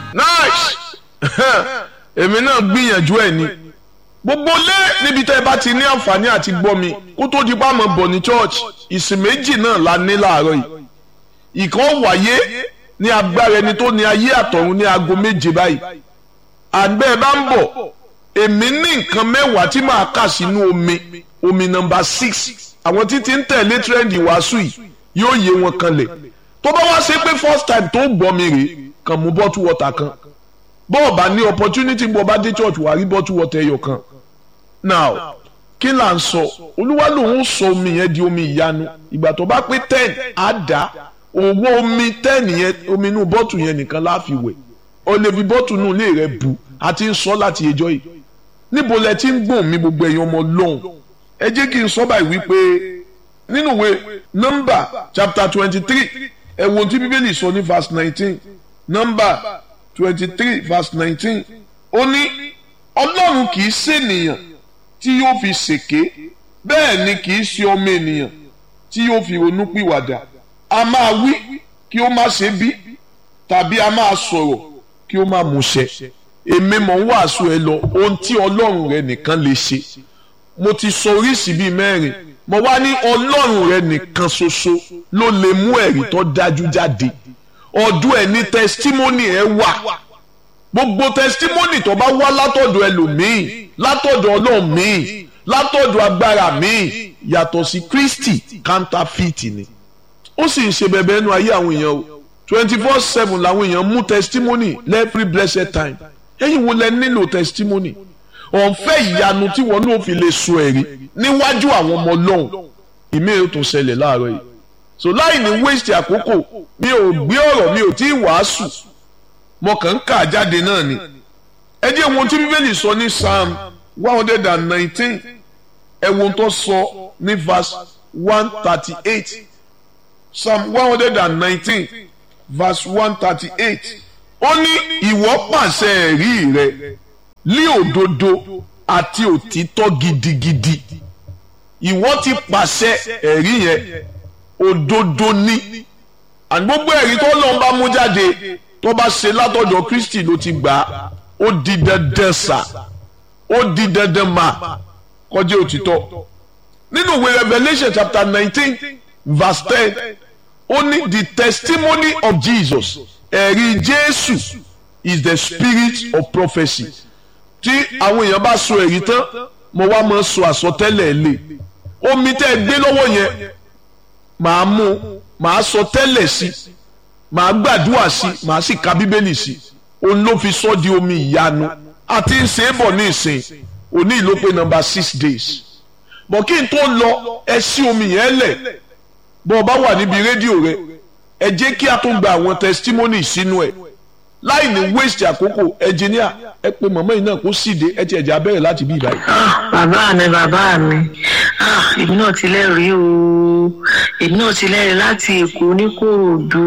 nice èmi náà gbìyànjú ẹ̀ ni gbogbo lé níbi tẹ́ ẹ bá ti ní àǹfààní àti gbọ́ mi kó tó di pàmò bọ̀ ní church ìsìn méjì náà la ní láàárọ̀ yìí ìkan wáyé ní agbára ẹni tó ní ayé àtọ̀run ní aago méje báyìí àgbẹ̀ bá ń bọ̀ èmi ní nǹkan mẹ́wàá tí màá kà sínú omi omi nọmba six àwọn títí ń tẹ̀lé trend ìwàásù yìí yóò yé wọn kanlẹ̀ tó bá wá ṣe pé first time tó gbọ́ mi rèé kàn mú bottle water kan bọ́ọ̀ bá ní opportunity bọ́ bá dé church wà rí bottle water ẹyọ kan now kí là ń sọ olúwa lòun sọ omi yẹn di omi ìyanu ìgbà tó bá pé ten á dá owó omi ten yẹn omi inú bọ́tù yẹn nìkan la fi wẹ̀ o lè fi bọ́tù inú ilé rẹ bu a ti ń sọ láti ẹjọ́ yìí níbo lẹ ti ń gbọ̀n mi gbogbo ẹ̀yin ọmọ lọ́hùn ẹ jẹ́ kí n sọ báyìí wípé nínú ìwé nọ́mbà chapter twenty three ẹ wo tí bíbélì sọ ní verse nineteen nọ́mbà twenty three verse nineteen ó ní ọlọ́run kì í ṣènìyàn tí yóò fi ṣèké bẹ́ẹ̀ ni kì í ṣe ọmọ ènìyàn tí yóò fi ronú pìwàdà a máa wí kí ó má ṣe bí tàbí a máa sọ̀rọ̀ kí ó má múṣẹ èmi mọ̀ ń wàásù ẹ lọ ohun tí ọlọ́run rẹ nìkan lè ṣe mo ti sọ oríṣìí bíi mẹ́rin mo wá ní ọlọ́run rẹ nìkan ṣoṣo ló lè mú ẹ̀rí tó dájú jáde ọdún ẹ̀ ní tẹsítímọ́nì ẹ wà gbogbo tẹsítímọ́nì tó bá wá látọ̀dọ̀ ẹlòmíì látọ̀dọ̀ ọlọ́run míì látọ̀dọ̀ agbára míì yàtọ̀ sí Kristi counterfeit ni ó sì ń ṣe bẹ̀bẹ̀ ẹnu ayé àwọn èèyàn o twenty four seven làwọn èèyàn mú testimony every blessed time ẹ̀yin wo lẹ nílò testimony ọ̀nfẹ́ ìyanu tí wọn náà fi lè so ẹ̀rí níwájú àwọn ọmọ ọlọ́run ìmí ò tún ṣẹlẹ̀ láàárọ̀ yìí so láì ní waste àkókò mi ò gbé ọ̀rọ̀ mi ò tí ì wàásù mo kàn ń kà jáde náà ni ẹ jẹ́ ohun tí bíbélì sọ ní psalm one hundred and nineteen ẹ wo ohun tó sọ ní verse one thirty eight psalm one hundred and nineteen verse one thirty eight ó ní ìwọ pàṣẹ ẹ̀rí rẹ lí òdodo àti òtítọ́ gidigidi ìwọ ti pàṣẹ ẹ̀rí yẹn òdodo ní àní gbogbo ẹ̀rí tó lọ́n bá mú jáde tó bá ṣe látọ̀dọ̀ Kristi ló ti gbà á ó di dandan sà ó di dandan mà kọjá òtítọ́ nínú ìwé Revelation chapter nineteen verse ten ó ní the testimony of Jesus ẹ̀rí Jésù is the spirit of prophecy tí àwọn èèyàn bá sọ ẹ̀rí tán mo wá máa sọ àsọtẹ́lẹ̀ lé omi tẹ́ ẹ gbé lọ́wọ́ yẹn màá mú màá sọ tẹ́lẹ̀ sí màá gbàdúrà sí màá sì ka bíbélì sí òun ló fi sọ di omi ìyanu àti ń ṣe é bọ̀ ní ìsìn òní ìlú pé nọ́mbà six days bọ̀ kí n tó lọ ẹ sí omi yẹn lẹ̀ bọ́ ọ bá wà níbi rédíò rẹ ẹ jẹ́ kí a tún gba àwọn testimony sínú ẹ̀ láì ní waste àkókò ẹnjìníà ẹ pé mọ̀mọ́ yìí náà kó síde ẹ ti ẹ̀jẹ̀ abẹ́rẹ́ láti bí ìbáyìí. bàbá mi bàbá mi èmi náà ti lẹ́rìí o èmi náà ti lẹ́rìí láti èkó ní kòròdú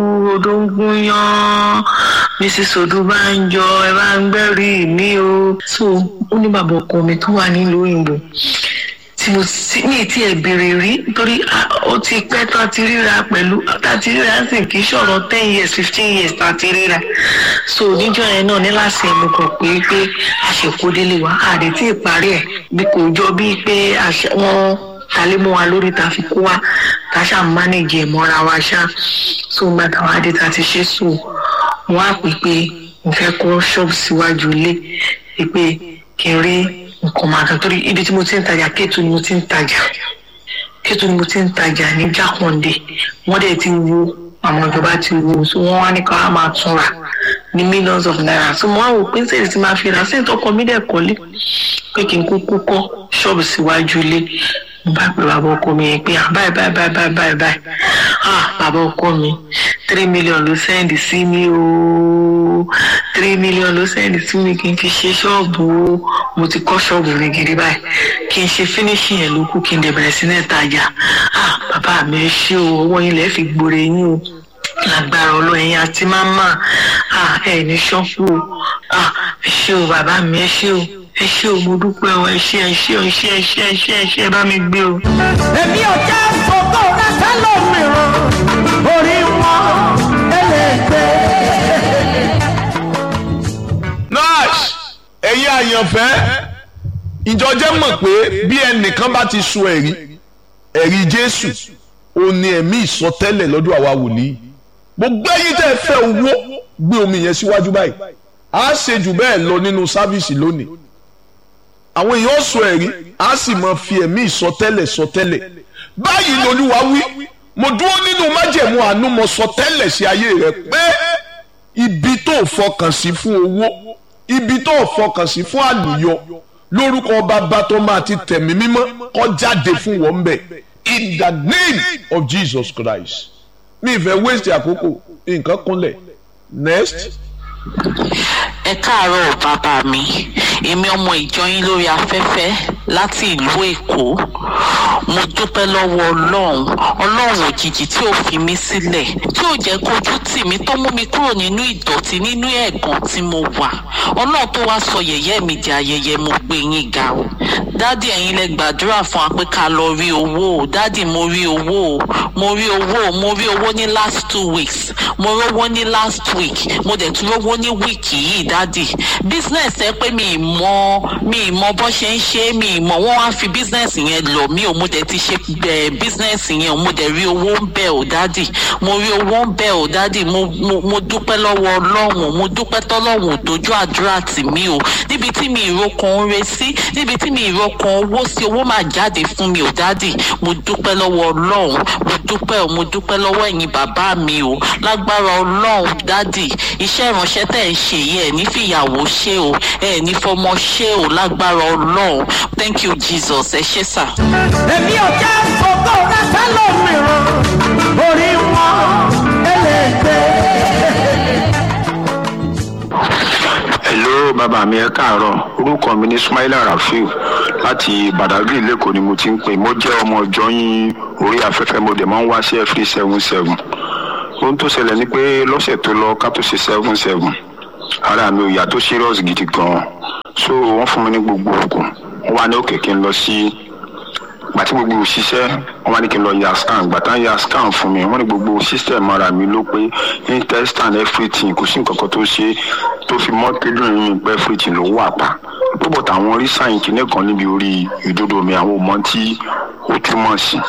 odóńgúnyán mrs odúbánjọ ẹ bá ń gbẹ́rìí mi o so ó ní bàbá ọkọ mi tó wà nílùú òyìnbó tí mo sì ní tí ẹ béèrè rí nítorí ó ti pẹ́ tó a ti ríra pẹ̀lú tá a ti ríra sì kì í ṣọ̀rọ̀ ten years fifteen years tá a ti ríra so níjọ́ yẹn náà ní láti ẹnu kàn pé pé àṣekúdélé wa àdé tí ì parí ẹ̀ bí kò jọ bíi pé wọ́n talé mọ́ wa lórí ta fi kó wa ta ṣáà mánéjì ẹ̀ mọ́ra wa ṣá so gba táwa adé ta ti ṣe so wọ́n á pè pé mo fẹ́ kọ́ ṣọ́ọ̀bù síwájú ilé pé kí n rí nǹkan máa kan torí ibi tí mo ti ń tajà kéètù ni mo ti ń tajà kéètù ni mo ti ń tajà ní jákàndé wọ́n dẹ̀ ti wo àwọn ìjọba ti wo so wọ́n wá ní ká wá máa tún rà ní millions of naira so mo wá wò pé sèǹtì ti máa fi rà sèǹtì ọkọ mi dẹ̀ kọ́lé pé kí n kúkú kọ́ ṣọ́ọ̀bù síwájú ilé mo bá pe bàbá ọkọ mi yẹn pé ah báyìí báyìí báyìí báyìí báyìí báyìí ah bàbá ọkọ mi three million ló sẹ́ndì sí mi ooo three million ló sẹ́ndì sí mi kí n fi ṣe ṣọ́ọ̀bù o mo ti kọ́ ṣọ́ọ̀bù mi gidi báyìí kí n ṣe finishing ẹ̀ ló kù kí n dẹ̀ bẹ̀rẹ̀ sí ní ìtajà ah bàbá mi ẹ ṣé o owó yín lẹ́ẹ̀ fi gbòòrè yín o lágbára ọlọ́yin àti máma ah ẹ ní ṣọ́ọ̀bù o ah ẹ ṣé o bàbá mi ẹ ṣé o ẹ ṣé o mo dúpẹ́ o ẹ ṣé ẹ ṣé o ẹ ṣé ẹ ṣé ẹ ṣé ẹ ṣé ẹ bá mi gbé o. èmi ò jẹ́ fògó rẹ sẹ́lòmíràn orí wọn ẹlẹ́gbẹ́. àyànfẹ́ ìjọjẹ́ mọ̀ pé bí ẹnìkan bá ti sọ ẹ̀rí ẹ̀rí jésù ó ní ẹ̀mí ìsọtẹ́lẹ̀ lọ́dọ̀ àwa wòlíì gbogbo ẹ̀yin tẹ́ ẹ fẹ́ owó gbé omi yẹn síwájú báyìí á ṣe jù bẹ́ẹ̀ lọ nínú sáfíìsì lónìí àwọn èèyàn sọ ẹ̀rí á sì máa fi ẹ̀mí ìsọtẹ́lẹ̀ sọtẹ́lẹ̀ báyìí lolúwa wí mo dúró nínú májẹ̀mú àánú mo sọtẹ́lẹ̀ sí ayé rẹ pé ibi tó fọkàn sí fún owó ibi tó fọkàn sí fún àlùyọ lórúkọ bàbá tó máa ti tẹ̀mí mímọ́ kó jáde fún wọn bẹ̀ in the name of Jesus Christ mi ìfẹ́ waste àkókò nǹkan kúnlẹ̀ next. ẹ káàárọ̀ bàbá mi èmi ọmọ ìjọ yín lórí afẹ́fẹ́ láti ìlú èkó mo dúpẹ́ lọ́wọ́ ọlọ́run ọlọ́run òjijì tí ò fi mí sílẹ̀ tí ò jẹ́ kójú tì mí tó mú mi kúrò nínú ìdọ̀tí nínú ẹ̀gàn tí mo wà ọlọ́run tó wá sọ yẹ̀yẹ́ mi di ayẹyẹ mo gbé yín ga o dádì ẹ̀yin lẹ gbàdúrà fún wa pé ká lọ rí owó o dádì mo rí owó o mo rí owó o mo rí owó ní last two weeks mo rówó ní last week mo dẹ̀ tún rówó ní wíìkì yìí dádì business ẹ pé mi ì mọ mi ì mọ bó ṣe ń ṣe mi ì mọ wọ́n wá fi business yẹn lọ mi ò mo dẹ̀ ti ṣe ẹ business yẹn o mo dẹ̀ rí owó ń bẹ̀ o dádì mo rí owó ń bẹ̀ o dádì mo mo mo dúpẹ́ lọ́wọ́ ọlọ́run mo dúpẹ́ tọ́lọ́run ò dojú àdúrà tì mí o níbi tí mi ìrókan ń re sí níbi tí mi ìrókan owó sí owó máa jáde fún mi o dádì mo dúpẹ́ lọ́wọ́ ọlọ́run mo dúpẹ́ o mo dúpẹ́ lọ́wọ́ ẹ̀yin bàbá mi o lágbára ọlọ́run dádì iṣẹ́ ìránṣẹ́ tẹ̀ ń ṣe yìí ẹ̀ ní fìyàwó ṣe o ẹ̀ ní fọmọ ṣe o lágbára ọlọ́run thank you jesus ẹ ṣé sà. èmi ò jẹ́ fògó rẹ sẹ́lòmíràn orí wọn ẹlẹ́gbẹ́. hello bàbá mi ẹ káàárọ̀ orúkọ mi ní Sumaila Rafiu láti Badagry lẹ́kọ̀ọ́ ni mo ti ń pè mo jẹ́ ọmọ ìjọ yín orí afẹ́fẹ́ mo dẹ̀ máa ń wá sí every seven seven ohun tó ṣẹlẹ̀ ni pé lọ́sẹ̀ tó lọ ká tó ṣe seven seven ara mi ò yá tó serious gidi gan so wọ́n fún mi ní gbogbo oògùn wọ́n wá ní òkè kí n lọ sí gbàtí gbogbo òṣìṣẹ́ wọ́n wá ní kí n lọ ya scan gbàtà ya scan fún mi wọ́n ní gbogbo system ara mi ló pé intestine everything kò sí nǹkan kan tó ṣe tó fi mọ́ kíndìnrín mi pé everything ló wà pa púpọ̀ táwọn rí sáyìn kìíní kan níbi orí ìdodo mi àwọn ò mọ tí ó túmọ̀ sí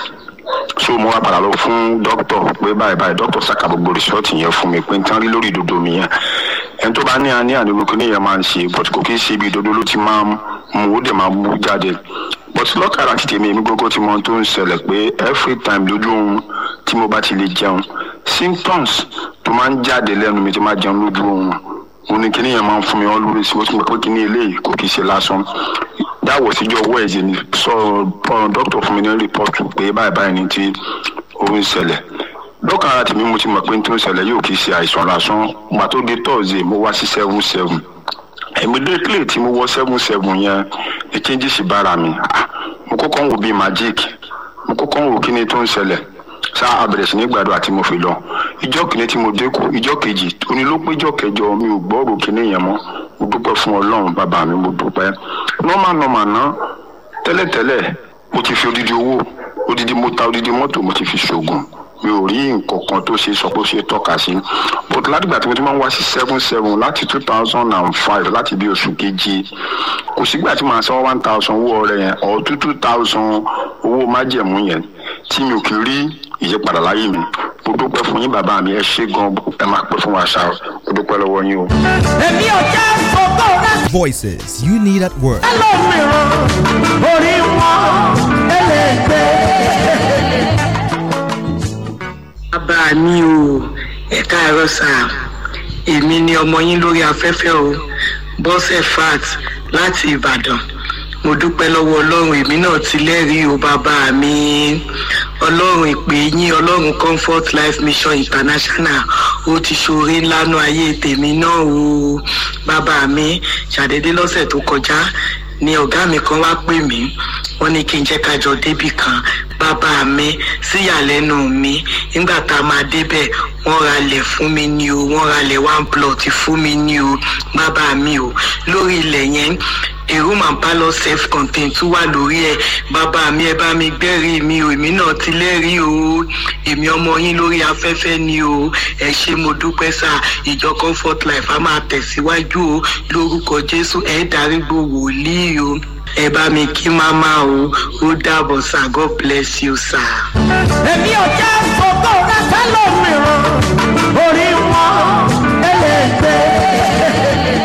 so mo wá padà lọ fún dókítà pé báyìí báyìí dókítà ṣàkà gbogbo rìsọ́ọ̀tì yẹn fún mi pé n tán rí lórí ìdodo mi yẹn ẹni tó bá ní àní ànílò kí nìyẹn máa ń ṣe but kò kí ń ṣe ibi ìdodo ló ti máa ń mú ó dẹ̀ máa mú jáde but lọ́kàrà ti tèmi èmi gbogbo tí mo tó ń ṣẹlẹ̀ pé every time lójú oorun tí mo bá ti lè jẹun symptoms tó máa ń jáde lẹ́nu mi tí máa jẹun lójú oorun òun ni kíní yẹn máa ń fún mi always ó sì mọ̀ pé kíní eléyìí kò kì í ṣe lásán dáwọ̀ síjọ́ wẹ́ẹ̀sì ni sọ dókítà fún mi ní rìpọ́tù pé báyìí báyìí ni tí ó ń ṣẹlẹ̀ lọ́kàn ara tèmi mo ti mọ̀ pé tó ń ṣẹlẹ̀ yóò kì í ṣe àìsàn lásán gbà tó dé tọ́ọ̀sì mo wá sí seven seven immediately tí mo wọ seven seven yẹn ní changes bára mi mo kọ́kọ́ ń wo bíi magic mo kọ́kọ́ ń wo kíni tó ń ṣẹlẹ̀ sá abẹ̀rẹ̀ sí ní gbàdúrà tí mo fi lọ ìjọ kìíní tí mo dẹ́kù ìjọ kejì òní ló pé ìjọ kẹjọ mi ò gbọ́ òrò kíní yẹn mọ́ mo dúpẹ́ fún ọlọ́run bàbá mi mo dúpẹ́ normal normal ná tẹ́lẹ̀tẹ́lẹ̀ mo ti fi odidi owó odidi mo ta odidi mọ́tò mo ti fi ṣoògùn mi ò rí nǹkan kan tó ṣe sọ pé ó ṣe tọ́ka sí but látìgbà tí mo ti máa ń wá sí seven seven láti two thousand and five láti bí oṣù keje kò sígbà tí màá san one thousand owó ọrẹ yẹn or two two thousand owó májẹ̀mú yẹn tí mi ò kì í rí ìyípadà láyé mi mo dúpẹ́ fún yín bàbá mi ẹ ṣé gan ẹ máa pẹ́ fún wa ṣá mo dúpẹ́ lọ́wọ́ yín o. èmi ò jẹ́ fògó rẹ Voices you need at work. sẹ́lòmíràn orí wọn ẹlẹ́gbẹ́. bàbá mi o ẹ káàárọ̀ sà èmi ni ọmọ yín lórí afẹ́fẹ́ o bọ́sẹ̀ fat láti ìbàdàn mo dúpẹ́ lọ́wọ́ ọlọ́run èmi náà ti lẹ́rìí o bàbá mi ọlọ́run ìpè yín ọlọ́run comfort life mission international ó ti ṣoore ńlá nú ayé tèmi náà o bàbá mi ṣàdédé lọ́sẹ̀ tó kọjá ni ọ̀gá mi kan wá pè mí wọ́n ní kí n jẹ́ ká jọ débì kan bàbá mi síyàlẹ́nu mi nígbà tá a máa débẹ̀ wọ́n ralẹ̀ fún mi ní o wọ́n ralẹ̀ one plot fún mi ní o bàbá mi o lórí ilẹ̀ yẹn a room and parlour self contained tún wà lórí ẹ bàbá mi ẹ bá mi gbẹ́rìí mi o èmi náà ti lẹ́rìí o èmi ọmọ yín lórí afẹ́fẹ́ ni o ẹ ṣe mo dúpẹ́ sá ìjọ comfort life a máa tẹ̀síwájú o lórúkọ jésù ẹ darúgbó wòlíì o ẹ bá mi kí máma o ó dàbọ̀ sá god bless you sá. èmi ò jẹ́ fògó rẹ sẹ́lòmíràn orí wọn ẹlẹ́gbẹ́.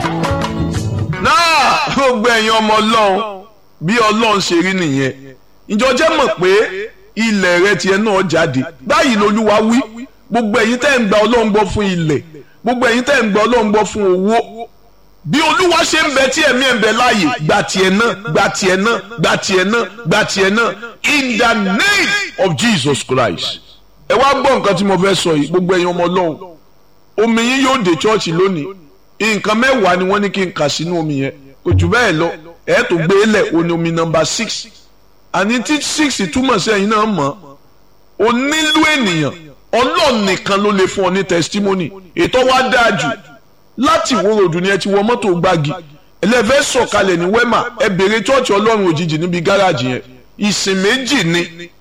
náà gbogbo ẹ̀yin ọmọ ọlọ́run bí ọlọ́run ṣe rí nìyẹn ìjọ jẹ́ mọ̀ pé ilẹ̀ rẹ tiẹ̀ náà jáde báyìí lolúwa wí gbogbo ẹ̀yin tẹ́ ń gba ọlọ́run gbọ́ fún ilẹ̀ gbogbo ẹ̀yin tẹ́ ń gba ọlọ́run gbọ́ fún owó bí olúwa ṣe ń bẹ tí ẹ̀mí ẹ̀ ń bẹ láàyè gba tiẹ̀ náà gba tiẹ̀ náà gba tiẹ̀ náà gba tiẹ̀ náà in the name of Jesus Christ ẹ wá gbọ́ nǹkan tí mo fẹ́ sọ yìí gbogbo ẹ̀yin ọmọ ọlọ́run omi yín yóò dé chọ́ọ̀chì lónìí nǹkan mẹ́wàá ni wọ́n ní kí n kà sínú omi yẹn kò jù bẹ́ẹ̀ lọ ẹ̀ tó gbé lẹ̀ òní omi nọmba six àní tí six túmọ̀ sí ẹ̀yin náà mọ̀ o nílò ènìyàn ọlọ́run nìkan ló lè fún ọ ní testimony ètò wa dáa jù láti wo ròdù ni ẹ ti wọ mọ́tò gbági ẹlẹ́fẹ́ sọ̀kalẹ̀ ní wema ẹ bèrè chọ́ọ̀chì ọlọ́run òjijì níbi gáràjì yẹn ìsìn méjì ni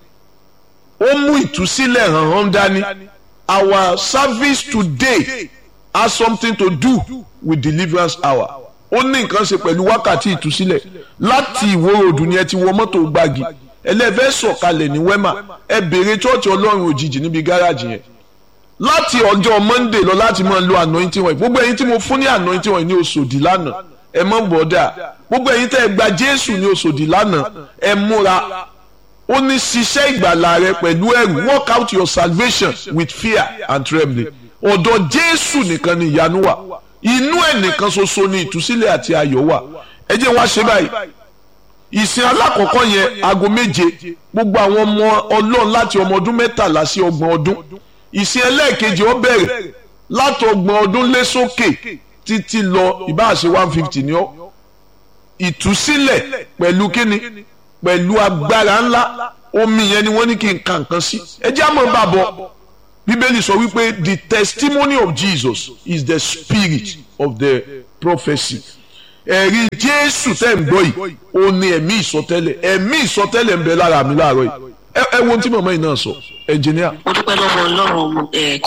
ó mú ìtúsílẹ̀ hàn hàn dání our service today has something to do with deliverance hour ó ní nǹkan ṣe pẹ̀lú wákàtí ìtúsílẹ̀ láti ìwó ròdù ni ẹ ti wọ mọ́tò gbági ẹlẹ́fẹ́ sọ̀kalẹ̀ ní wema ẹ bèrè chọ́ọ̀chì ọlọ́run òjijì níbi gáràjì yẹn láti ọjọ́ monday lọ láti máa lo anointing oil gbogbo ẹ̀yin tí mo fún ní anointing oil ní oṣòdì lánàá ẹ mọ̀ bọ́dà gbogbo ẹ̀yin tẹ́ ẹ gba jésù ní oṣòdì lánàá ẹ múra ó ní ṣiṣẹ́ ìgbàlà rẹ pẹ̀lú ẹ̀rù work out your salvation with fear and trembling ọ̀dọ̀ jésù nìkan ni ìyanu wà inú ẹ̀ nìkan ṣoṣo ni ìtúsílẹ̀ àti ayọ̀ wà ẹ jẹ́ wá ṣe báyìí ìsìn alákọ̀ọ́kọ́ yẹn aago méje gbogbo àwọn ọmọ ọlọ́run láti ọmọ ọdún mẹ́tàlá sí ọgbọ̀n ọdún ìsìn ẹlẹ́ẹ̀kejì ó bẹ̀rẹ̀ látọgbọ̀n ọdún lé sókè títí lọ ìbáṣe one fifty ni ó ìtúsílẹ̀ pẹ̀lú kíni pẹ̀lú agbára ńlá omi yẹn ni wọ́n ní kí n ka nǹkan sí ẹ jẹ́ àmọ́ bàbọ̀ bíbélì sọ wípé the testimony of Jesus is the spirit of the prophecy ẹ̀rí jésù tẹ́ ń gbọ́ yìí ó ní ẹ̀mí ìsọtẹ́lẹ̀ ẹ̀mí ìsọtẹ́lẹ̀ ń bẹ lára mi láàárọ̀ yìí ẹ wo ohun tí màmá yìí náà sọ ẹnjìníà. mo dúpẹ́ lọ́wọ́ ọlọ́run ẹ̀